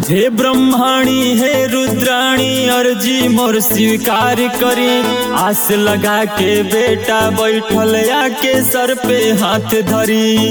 हे ब्रह्माणी हे रुद्राणी अर्जी मोर स्वीकार करी आस लगा के बेटा बैठल आके सर पे हाथ धरी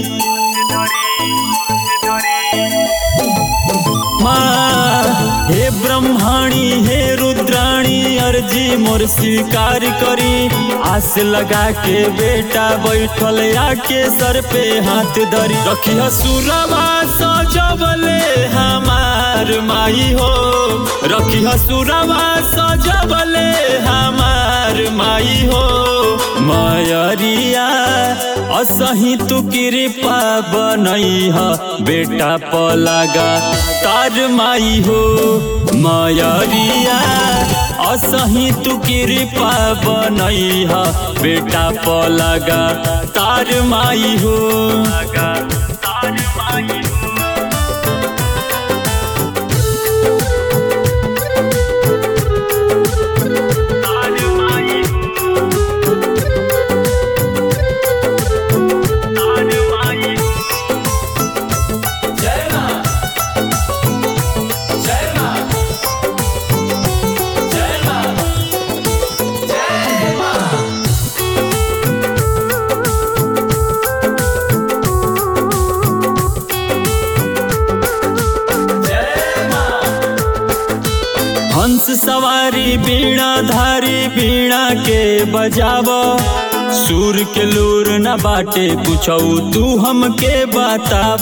माँ हे ब्रह्माणी हे रुद्राणी अर्जी मोर स्वीकार करी आस लगा के बेटा बैठल आके सर पे हाथ धरी रखी सुरवा सजबले हमार माई हो रखी सुरवा सजबले हमार माई हो मयरिया असही तू कृपा बनई ह बेटा पलागा तार माई हो मयरिया असही तू कृपा बनई ह बेटा पलागा तार माई हो तार माई हो तार माई हो तार माई हो जय मां जय मां जय मां जय मां जय मां हंस सवारी बीणा धारी बीणा के बजाव सूर के लूर न बाटे पूछौ तू हमके बताव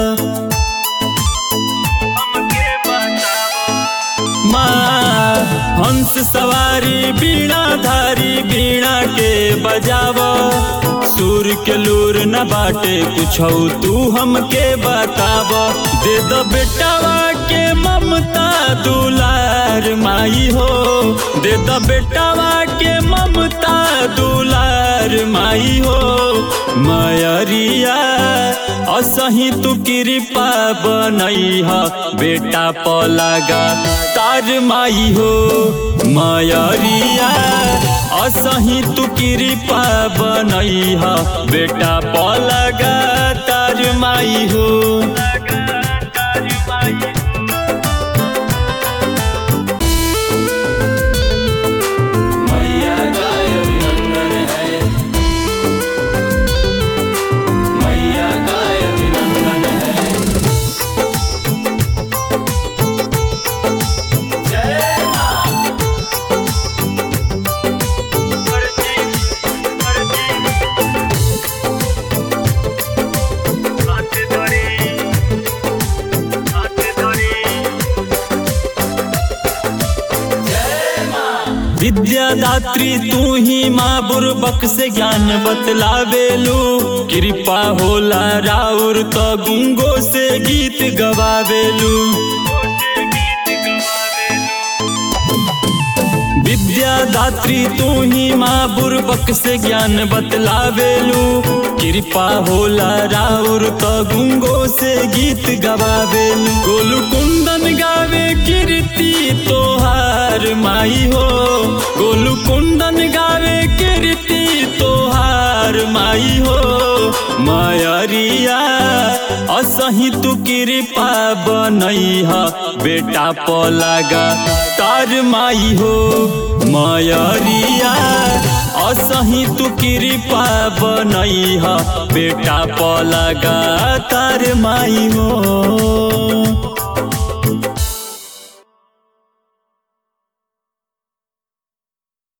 माँ हंस सवारी बीणा धारी बीणा के बजाव सूर के लूर न बाटे पूछौ तू हमके बताव दे दो बेटावा के ममता दुलार माई हो दे दो बेटावा के ममता दुलार माई हो मयरिया असही तू कृपा बनई ह बेटा पलागा तार माई हो मयरिया असही तू कृपा बनई ह बेटा पलागा तार माई हो मैया गाय अभिनंदन है मैया गाय अभिनंदन है जय मां जय मां विद्यादात्री तू ही माँ बुरबक से ज्ञान बतलावेलू कृपा होला राउर तो गुंगो से गीत गवावेलू विद्यादात्री तू ही माँ बुरबक से ज्ञान बतलावेलू कृपा होला राउर तो गुंगो से गीत गवावेलू गोलू कुंदन गावे कीर्ति तोहार माई हो गोलू कुंदन गावे कीर्ति तोहार माई हो मयरिया असही तू कृपा बनई ह बेटा पलागा तार माई हो मयरिया असही तू कृपा बनई ह बेटा पलागा तार माई हो